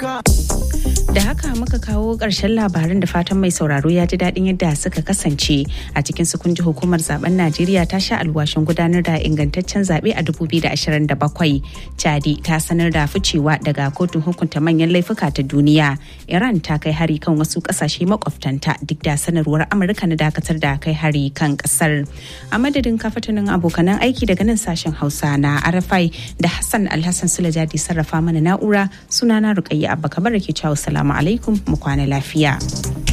Da haka muka kawo ƙarshen labaran da fatan mai sauraro ya ji daɗin yadda suka kasance a cikin su kun ji hukumar zaben Najeriya ta sha alwashin gudanar da ingantaccen zaɓe a 2027. Chadi ta sanar da ficewa daga kotun hukunta manyan laifuka ta duniya. Iran ta kai hari kan wasu ƙasashe makwabtanta duk da sanarwar Amurka na dakatar da kai hari kan ƙasar. A madadin kafatanin abokanan aiki daga nan sashen Hausa na Arafai da Hassan Alhassan Sulajadi sarrafa mana na'ura sunana Rukayya Abba Kabar ke cewa salamu alaikum mu kwana lafiya.